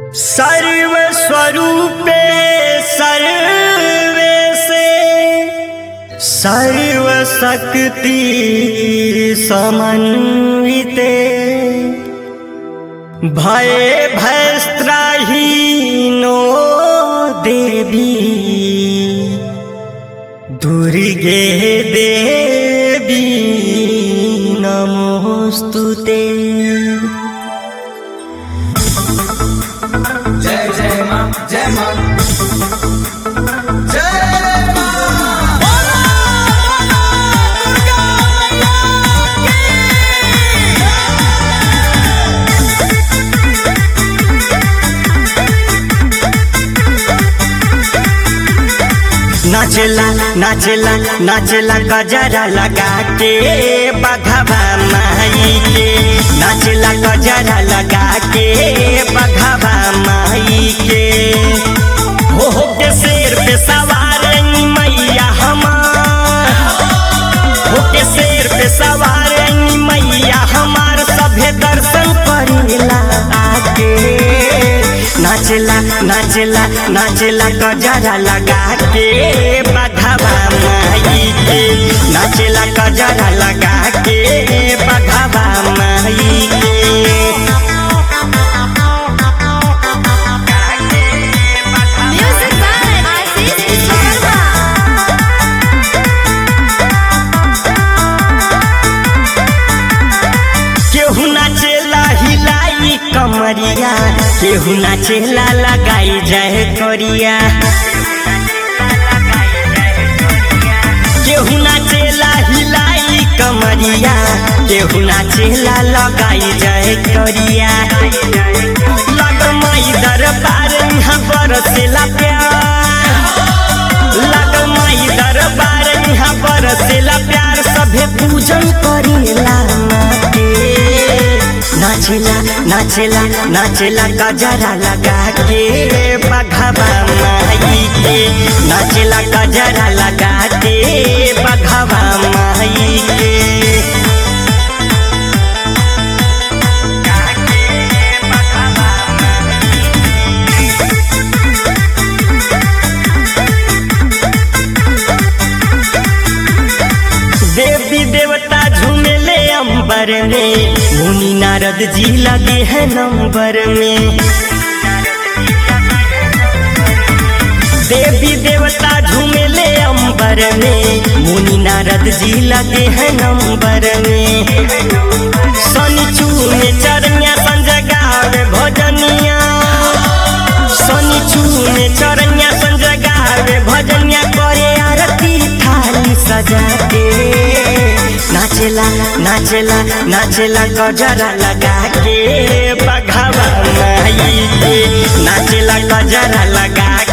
सर्वस्वरूपे survey से सर्वशक्ति समन्विते भय भयस्त्राहीनो देवी दुर्गे देवी नमोस्तुते जय जय माँ जय माँ जय माँ नाचला नाचला नाचला गजरा लगा के बघवा माई के नाचला गजरा लगा के बघवा माई के हो हो के शेर पे सवार मैया हमार हो के शेर पे सवार मैया हमार सभे दर्शन करेला आके नाचला नाचला नाचला गजरा लगा के बघवा माई के नाचला गजरा लगा के बघवा माई के Music by Aziz Sharma. केहू नाचेला हिलाई कमरिया केहू नाचेला लगाई जाए करिया केहू नाचेला हिलाई कमरिया केहू नाचेला लगाई जाए करिया लगमई दरबार यहाँ बरसेला प्यार लगमई दरबार यहाँ बरसेला प्यार सभे पूजन करेला माँ के नाचेला नाचेला नाचेला गजरा लगा के बघवा माई के नाचेला गजरा लगा के बघवा माई के देवी देवता झूमेले अंबर में मुनि नारद जी लगे हैं नंबर में देवी देवता झूमेले अंबर में मुनि नारद जी लगे हैं नंबर में शनि चूने चरनिया संजय गावे भजनिया शनि चूने चरनिया संजय गावे भजनिया करे आरती थाली सजा के नाचेला नाचेला नाचेला गजरा लगा के बघावा माई के नाचेला गजरा लगा